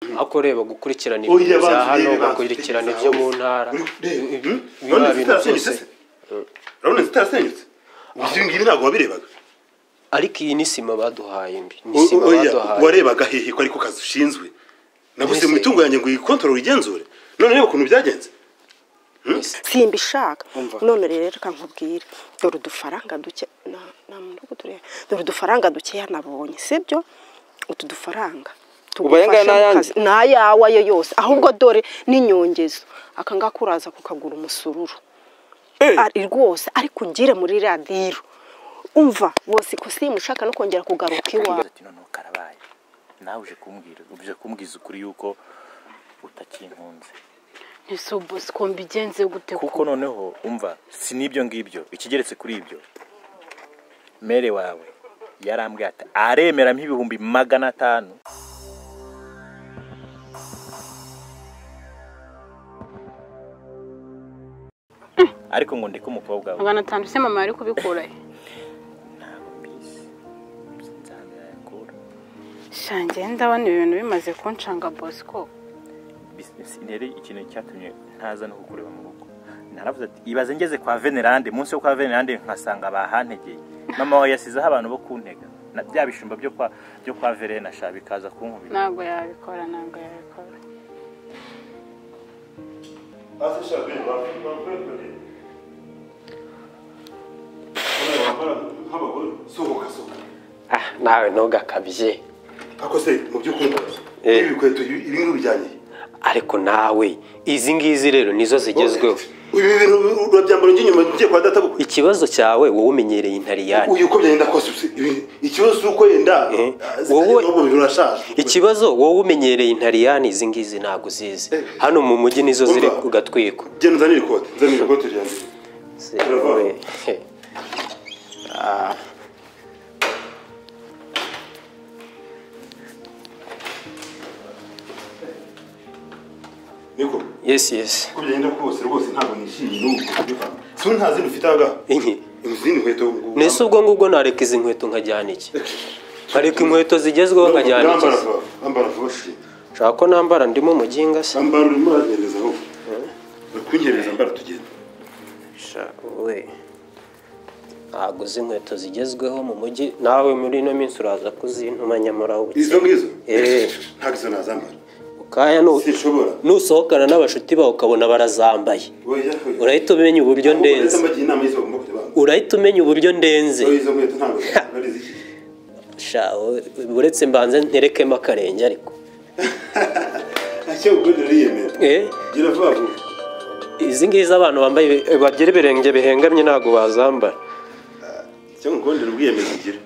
ariko reba gukurikirana oya ibintu bya banzi hano rebe banzi gukurikirana tegeza ibyo mu hose. ntara Uri- reba, ibi- hmm? biba none ibintu byose. zitarasenyutse se urabona zitarasenyutse ibyo ngibi ntabwo wabirebaga ariko iyi ni sima baduhaye mbi ni O- sima oya baduhaye warebaga hehe ko ariko kazi ushinzwe naguze Mbese- mu itungo yanjye ngo uyikontorore uyigenzure none reba ukuntu byagenze Mbese. simbishaka Umva. none rero reka nkubwire dore udufaranga duke na- na mudugudu tureba. dore udufaranga dukeya nabonye sibyo utu dufaranga Ubu aya ngaya ni tugufasha mu ayandi? kazi. ni ayawe ayo yose ahubwo dore n'inyongezo aka ngaka uraza kukagura umusururu ari rwose ariko ungire muri radiyo umva wose ikusimu ushaka no kongera kugaruka iwawe ati noneho karabaye nawe uje kumbwira uje kumbwiza ukuri yuko utakinkunze ese bose ko mbigenze gute kuko noneho umva si n'ibyo ngibyo ikigeretse kuri ibyo mere wawe yarambwiye ati aremera nk'ibihumbi magana atanu ariko ngo ndeke umukobwa we magana atanu se mama yari kubikura he ntabwo mbizi nsanze yayakura shange ndabona ibintu bimaze kunshanga bosco rero ikintu cyatumye ntaza no kukureba mu rugo naravuze ati ibaze ngeze kwa venerande munsi yo kwa venerande nkasanga bahantegeye mama wawe yasizeho abantu bo kuntega na bya bishumba byo kwa byo kwa verena sha bikaza kunkubita ntabwo yabikora ntabwo yabikora sohoka sohoka Ah, nawe ntugakabye ariko se mu by'ukuri Eh. ibi bikweto ibi ibi bintu bijyanye ariko nawe izi ngizi rero nizo zigezweho ibi bintu urabyambara ujya inyuma ugiye kwa data koko ikibazo cyawe wowe umenyereye intariyani uyu uko byagenda kose usi- ibi- ikibazo si uko yenda Eh. ah, Wowe- n'ubu bintu urashaje ikibazo wowe umenyereye intariyani izi ngizi ntabwo uzizi hano mu mujyi nizo ziri Umva. ku gatwiko genda uzanire ikote uzanire ikote ryanjye Se, Bravo. wowe, he. Ah. niko yes yes uko byagenda kose rwose ntabwo nishimiye n'ubu kubivamo si nta zindi ufite aha ngaha Inki. izindi nkweto ngo- nese ubwo ngubwo nareka izi nkweto nkajyana iki nkareka inkweto zigezweho nkajyana iki Nambara vuba, nambara vuba se. nshaka ko nambara ndimo muginga se Nambara urimo uragereza ahubwo. Uri kunyereza mbara tugenda. Sha, we ntabwo uzi inkweto zigezweho mu mujyi nawe muri ino minsi uraza kuzintuma nyamara ubu Izo ngizo? Eh. Ntabwo izo nazambara. kaya nu- Sinshobora. nusohokana n'abashuti bawe ukabona barazambaye Oya, oya. urahita umenya uburyo Ahubwo ndenze uretse mbagira inama y'izo bagomba kujya bambara. urahita umenya uburyo ndenze Oya, izo nkweto ntabwo ari iz'iki. Sha, we, uretse mbanze nterekemo akarenge ariko Ntacyo ugura uriyemera. Eh, Gira vuba vuba. izi ngizi abantu bambaye ibi- bagira ibirenge bihengamye ntabwo bazambara Icyo ngukundira ubwiyemezi ugira.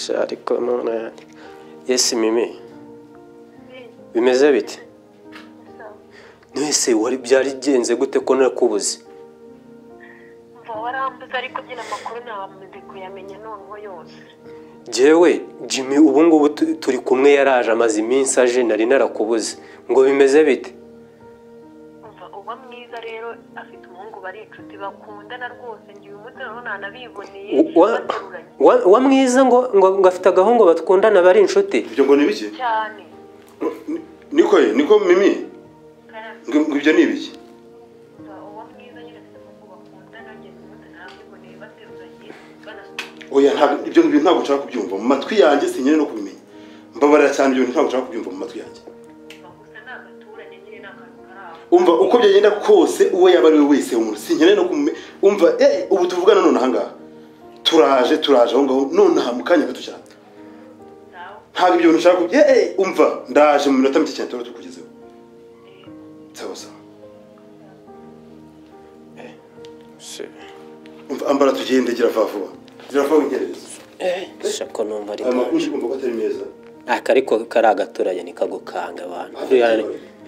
Sha, ariko none yesi mimi bimeze bite nese wari byarigenze gute ko nakubuze Mva warambuze ariko byino makuru namaze kuyamenya noneho yose Jewe Jimmy ubu ngubu tu- turi kumwe yaraje amaze iminsi aje nari narakubuze ngo bimeze bite umva uba mwiza rero afite umuhungu bari inshuti bakundana rwose ngiye umuti noneho nanabiboneye Wa- bateruranye wa- wa mwiza ngo ngo ngo afite agahungu bakundana bari inshuti Ibyo ngo ni ibiki? cyane Ni- Niko ye, niko mimi. Ngo ngo ibyo ni ibiki? umva uba mwiza nyine afite umuhungu bakundana ngeze umuti nanabiboneye bateruranye banasuye Oya, ntabwo ibyo bintu ntabwo nshaka kubyumva. Mu matwi yanjye sinyere no kubimenya. Mbabarira cyane ibyo bintu ntabwo nshaka kubyumva mu matwi yanjye. gusa ni agaturane nyine ni akantu kari aho umva uko byagenda kose uwo yaba ari we wese umuntu sinkene no kume umva eh ubu tuvugana none ahangaha turaje turaje aho ngaho none aha mu kanya gato cyane sawa ntabwo ibyo bintu ushaka kubi- eh eh umva ndaje mu minota mike cyane tuba tukugezeho sawa sawa umva ambara tugende gira vuba vuba gira vuba winyerereze shako numva ari aya makuru ugomba ko atari meza aka ariko kari agaturanye nikagukanga abantu Buriya ni-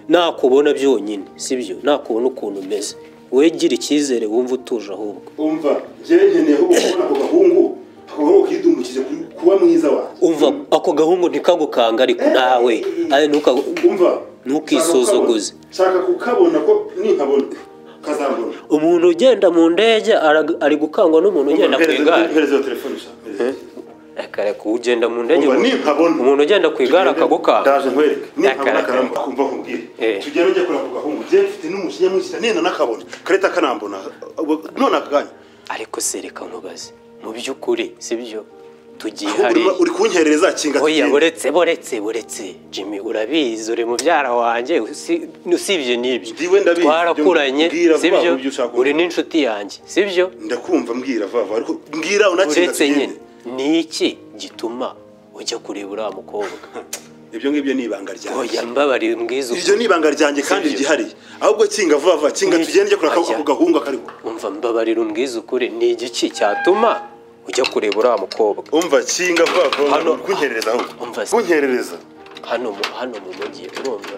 nakubona byonyine sibyo nakubona ukuntu umeze wowe gira icyizere wumva utuje ahubwo umva njyewe nkeneye ahubwo kubona ako gahungu ako gahungu kidumukize kuri- kuba mwiza wanjye umva ako gahungu ntikagukanga ariko nawe aye ntukagu- umva Ntukisuzuguze. nshaka kukabona ko ninkabona kazambona umuntu ugenda mu ndege ara- ari gukangwa n'umuntu ugenda ku igare Mpereza iyo telefone sha, mpereza. Eh, kare ugenda mu ndege Umva, umuntu- ninkabona umuntu ugenda ku igare tugende, akagukanga ndaje nkwereke ninkabona Akaraka. karamba kumva nkubwire Eh. tugende ujye kurambuka ahungu njye mfite n'umujinya mwinshi cyane nena nakabona kareta kanambona ubwo- none aka kanya ariko sereka nkubaze mu by'ukuri sibyo tugiye ahubwo hariya urimo- uri kunkerereza kinga oya tugende. buretse buretse buretse jimmy urabizi uri mubyara wanjye usi- usibye n'ibyo Ndiwe ndabizi, twarakuranye ibyo mbwira vuba sibyo vuba ibyo ushaka uri kuvuga. n'inshuti yanjye sibyo ndakumva mbwira vava ariko mbwira unakinga uretse nyine tugende ni iki gituma ujya kureba uriya mukobwa ibyo ngibyo ni ibanga ryanjye oya mbabarire mbwiza iryo ni ibanga ryanjye kandi Sibyo. ryihariye ahubwo kinga vuba vuba kinga Ni- tugende ujye kurambuka Ajya. ako gahungu akariko umva mbabarire umbwiza ukuri ni igiki cyatuma ujya kureba uriya mukobwa umva kinga vuba vuba Hano- uri kunkerereza ahubwo Umva se. kunkerereza hano mu hano mu mujyi urumva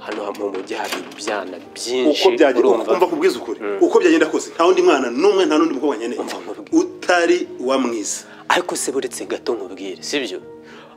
hano mu mujyi hari ibyana uko byinshi byagenda urumva umva kubwiza ukuri uko byagenda kose nta wundi mwana n'umwe nta n'undi mukobwa nkeneye Umva nkubwire. utari wa mwiza ariko se buretse gato nkubwire sibyo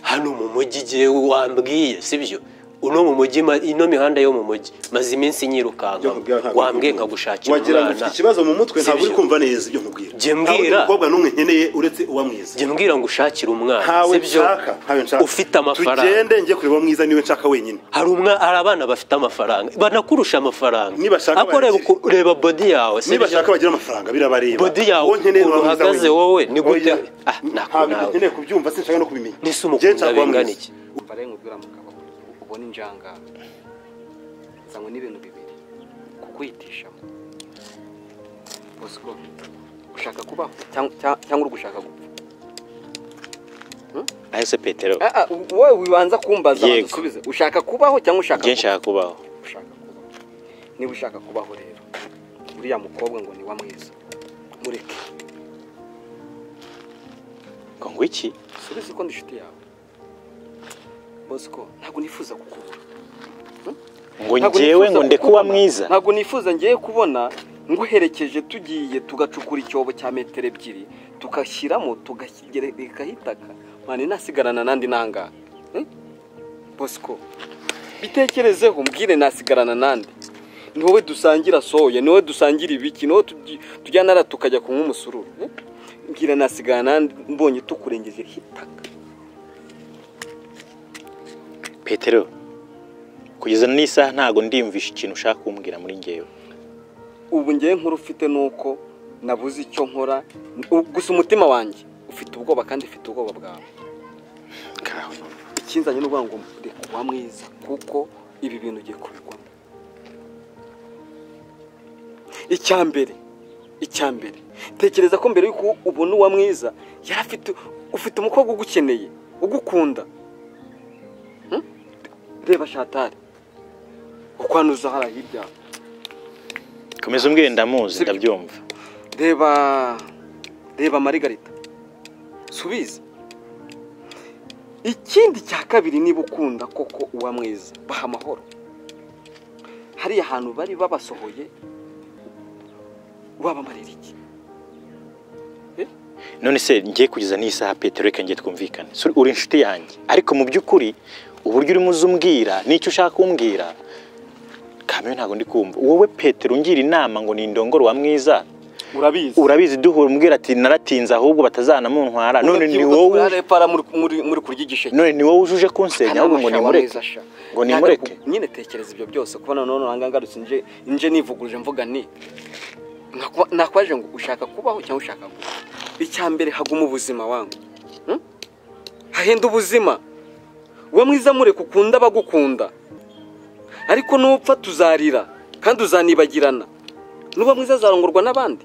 hano mu mujyi jyewe wambwiye sibyo uno mu mujyi ma- ino mihanda yo mu mujyi maze iminsi nyirukanka wambwiye nkagushakira wagira ngo ufite umwana ikibazo mu mutwe ntabwo uri Sibyo. kumva neza ibyo nkubwira Jye Nta wundi mbwira. mukobwa n'umwe nkeneye uretse uwa mwiza jya mbwira ngo ushakire umwana ntawe sibyo nshaka ntawe nshaka ufite amafaranga tugende njye kureba mwiza niwe nshaka wenyine hari umwa hari abana bafite amafaranga banakurusha amafaranga Nibashaka ako reba bayakire. uku- reba bodi yawe sibyo? nibashaka bagira amafaranga birabareba Bodi yawe, Wowe nkeneye ukuntu uwa mwiza uhagaze wenyine. wowe, ni gute- Oya. Ah, nakwe ntabwo nawe. nkeneye kubyumva sinshaka no kubimenya n'ese Jye umukunda nshaka uwa bingana mwiza. iki mbare nkubwira mugabo ubona injangara uzanywe n'ibintu bibiri kukwihitishamo bosco ushaka kubaho cyangwa- cyangwa cyangwa uri gushaka gupfa ahese petero Ah, ah, wowe wibanza kumbaza Yego. banza usubize ushaka kubaho cyangwa ushaka njye gupfa? nshaka kubaho ushaka kubaho niba ushaka kubaho rero uriya mukobwa ngo ni wa mwiza mureke ngo ngo iki subiza uko ndi inshuti yawe bosco ntabwo nifuza kukubura ngo Ntabwo njyewe nifuza ngo nde kuba kukubona. mwiza ntabwo nifuza ngiye kubona nguherekeje tugiye tugacukura icyobo cya metero ebyiri tugashyiramo tukagerekaho itaka mwana inasigarana nandi nanga bosco bitekerezeho mbwire nasigarana nandi ni wowe dusangira soya ni wowe dusangira ibiki ni wowe tugi- tujyana ara tukajya kunywa umusururu eh? mbwira nasigarana nandi mbonye tukurengeje itaka petero kugeza n'isaha ntabwo ndiyumvisha ikintu ushaka kumbwira muri njyewe ubu ngewe nkuru ufite ni uko nabuze icyo nkora u- gusa umutima wanjye ufite ubwoba kandi ufite ubwoba bwawe ikinzanye n'uvuga ngo reka uba mwiza kuko ibi bintu ugiye kubigwamo icya mbere icya mbere tekereza ko mbere y'uko ubona uwa mwiza yari afite ufite umukobwa ugukeneye ugukunda Hmm? reba shatari uko hano uza hariya hirya komeza umbwire ndamuzi Sibyo. ndabyumva reba reba marigarita subiza ikindi cya kabiri niba ukunda koko uba mwiza baha amahoro hariya hantu bari babasohoye wabamarira iki none se ngiye kugeza n'isaha petero reka ngiye twumvikane Suri- uri inshuti yanjye ariko mu by'ukuri uburyo urimo uzumbwira n'icyo ushaka kumbwira kamere ntabwo ndi kumva wowe petero ungira inama ngo nindongore wa mwiza urabizi urabizi duhura umbwira ati naratinze ahubwo batazanamuntwara none ni wowe urarepara muri- muri- muri kurya igisheke none ni wowe ujuje kunsenya ahubwo ngo Akanama shawa nimureke mwiza sha. ngo Ntabwo- nimureke nyine tekereza ibyo byose kuba none uranga ngarutse nje nje nivuguruje mvuga ni Nakuba- nakwaje ngo ushaka kubaho cyangwa ushaka kubaho icya mbere haguma ubuzima wangu Hmm? hahenda ubuzima uwo mwiza mureke ukunda abagukunda ariko nupfa tuzarira kandi uzanibagirana nuba mwiza azarongorwa n'abandi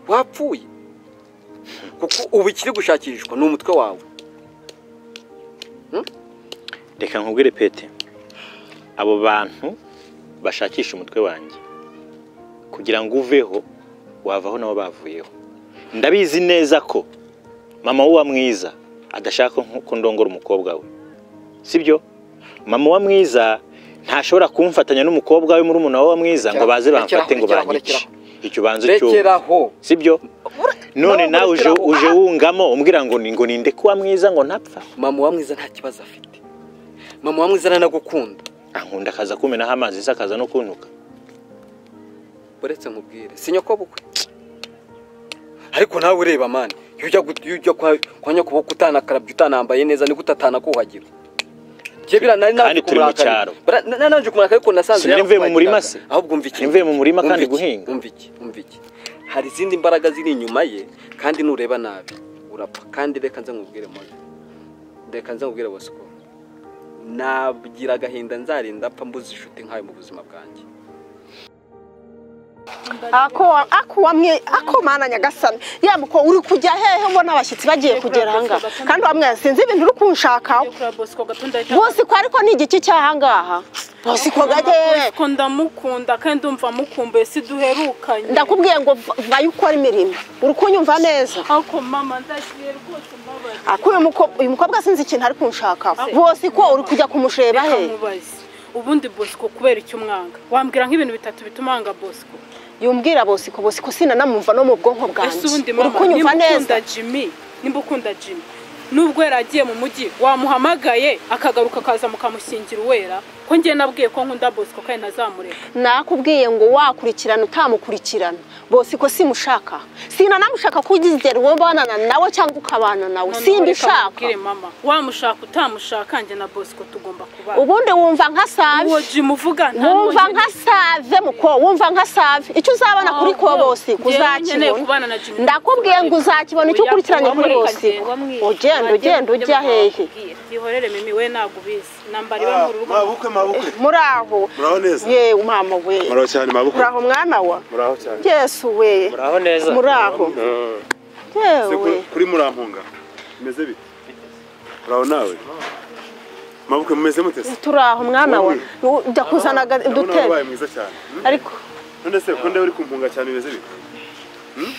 wapfuye kuko ubu ikiri gushakishwa ni umutwe wawe reka nkubwire pete abo bantu bashakisha umutwe wanjye kugira ngo uveho wavaho nabo bavuyeho ndabizi neza ko mama w'uwa mwiza adashaka nko- ko ndongora umukobwa we sibyo mama wa mwiza ntashobora kumfatanya n'umukobwa we muri umuntu wa mwiza ngo baze Rekeraho, bamfate ngo rekeraho, banyice icyo ubanza cyumva rekeraho sibyo none nawe nawe uje murikiraho. uje wungamo umbwira ngo ni ngo ninde kuba mwiza ngo ntapfa mama wa mwiza nta kibazo afite mama wa mwiza aranagukunda ankunda akaza kumenaho amazi se akaza no kuntuka uretse nkubwire si nyoko bukwe ariko nawe ureba mani iyo ujya gut- iyo ujya kwa kwa nyakuboko utanakarabye utanambaye neza niko utatanakuhagira njye bira nari naje Kandi turi mu kumurakarira. cyaro. Bara- na- nari naje kumuraka ariko nasanze Sinari mvuye mu yarakuhagiraga. murima se? ahubwo umva iki Sinari mvuye mu murima Umva kandi iki, guhinga. umva iki umva iki hari izindi mbaraga ziri inyuma ye kandi nureba nabi urapfa kandi reka nze nkubwire mwana reka nze nkubwire bosco nagira agahinda nzarinda apfa mbuze inshuti nkayo mu buzima bwanjye ako ako wamwe ako mana nyagasani yamuko uri kujya hehe ubona abashyitsi bagiye kugera ahangaha kandi wamwe sinzi ibintu uri kunshakaho kuri bosco gato ndahita bose ko ariko ni igiki cy'ahangaha bose ko gatewe Bosco ndamukunda kandi umva mukumbuye si duherukanye ndakubwiye ngo vayo ukora imirimo uri kunyumva neza ariko mama ndashyiye rwose mbabaye ako uyu muko- uyu mukobwa sinzi ikintu ari kunshakaho bose ko uri kujya kumusheba reka hehe mubaze ubundi bosco kubera icyo umwanga wambwira nk'ibintu bitatu bituma wanga bosco yumbwira bose ko bose ko sinanamumva no mu bwonko ese bwanjye ubundi uri mama kunyumva nimba neza ukunda jimmy nimba ukunda jimmy nubwo yaragiye mu mujyi wamuhamagaye akagaruka akaza mukamushyingira uwera ko njye nabwiye ko nkunda bosco kandi ntazamureka nakubwiye ngo wakurikirana utamukurikirana bose ko simushaka sinanamushaka kugizera uwo mbonana nawe cyangwa ukabana nawe Noneho simba reka ushaka nkubwire mama wamushaka utamushaka njye na bosco tugomba kubana ubundi wumva nka save uwo jimmy uvuga nta wumva n'uwo nka save muko wumva nka save icyo uzabona kuri ko Ahubwo, bose njyewe nkeneye kubana uzakibona na Jimmy. ndakubwiye ngo uzakibona icyo Oya, ukurikiranye kuri wamureka bose njyewe, ugenda ugenda ujya hehe ihorere mimi we ntabwo ubizi nambara iba mu rugo mabukwe mabukwe muri aho muraho neza yewe mama we muraho cyane mabukwe muri aho mwana wa muraho cyane yesu we muraho neza muri aho Se yewe kuri- kuri murampunga bimeze bite muraho nawe mabukwe mumeze mute se turi aho mwana wa Wowe. ndakuzana ndabona dutebe wabaye mwiza cyane Hmm? ariko none se ko ndeba uri kumpunga cyane bimeze bite Hmm?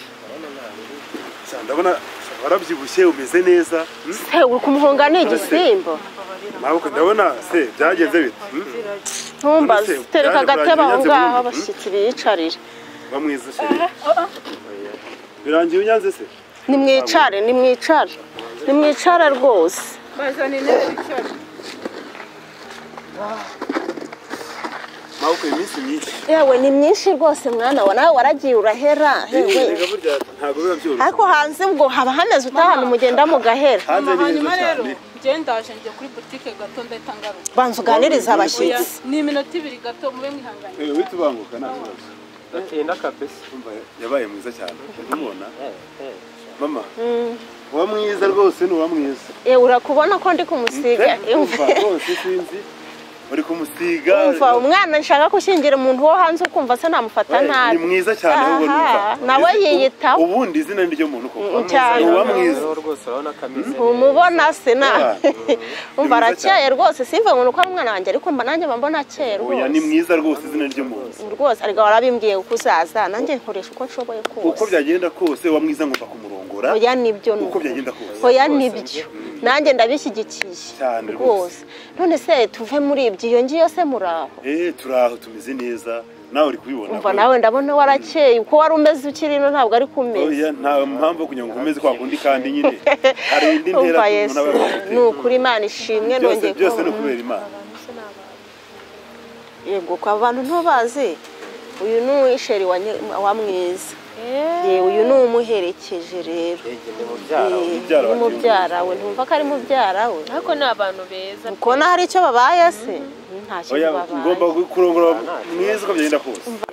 Sa, ndabona sa, warabyibushye umeze neza Hmm? se uri kumuhunga ni igisimba mabukwe ndabona se byagenze bite Hmm? ntumbaze None se, tereka byaje agatebe aho kurangira ngaho nyanze abashyitsi biyicarire ba mwiza sheri birangiye unyanze se nimwicare nimwicare nimwicare rwose bazana intebe bicara mabukwe iminsi myinshi yewe ni myinshi rwose mwana wa nawe waragiye urahera erega hehe burya ntabwo biba byoroshye ariko hanze ubwo haba hameze utahana umugenda mugahera hanze ni heza hanyuma rero cyane njye ndaje njye kuri butike gato ndahita ngaruka banza uganirize oya abashyitsi ni iminota ibiri gato mube mwihanganye ewe wita ubanguka nta kibazo enda kabisa Umva, yabaye mwiza cyane umubona mama uba mwiza rwose ni uba mwiza yewe urakubona ko ndi kumusiga umva Imva- rwose sinzi uri kumusiga umva umwana nshaka gushyingira umuntu wo hanze ukumva se namufata Oya, nabi ni mwiza cyane wowe Aha, numva nawe Izi- yiyitaho. ubundi izina ni ryo muntu koko Mm, cyane. uba mwiza rwose urabona kameze ntumubona se na Yeah. umva Ni mwiza arakeye rwose simva ngo ni uko ari umwana wanjye ariko mba nanjye mba mbona akeye oya ni rwose mwiza rwose izina ry'umuntu rwose ariko warabimbwiye uko uzaza nanjye nkoresha uko nshoboye uko kose byagenda kose uba mwiza ngomba kumurongora oya nibyo ni uko byagenda kose oya nibyo nanjye ndabishyigikiye Cyane rwose none se tuve muri ibyo iyo ngiyo se muri aho eh turi aho tumeze neza nawe uri kubibona umva ko- nawe ndabona warakeye uko wari umeze ukiri ino ntabwo ari kumeze oya nta mpamvu yo kugira ngo ukomeze kwa kundi kandi nyine hari indi ntera umva umuntu yesu aba ni yafite. ukuri imana ishimwe byose nongeye byose ko- ni ukubera imana yego kwa bantu ntubazi uyu ni uwisheri wa Nye- wa mwiza yewe uyu ni umuherekeje rero Eh, mubyara wa ni mubyara we ntumva ko ari mubyara we ariko ni abantu beza ukona hari icyo babaye se nta kintu oya babaye ngomba kurongora mwiza uko byagenda kose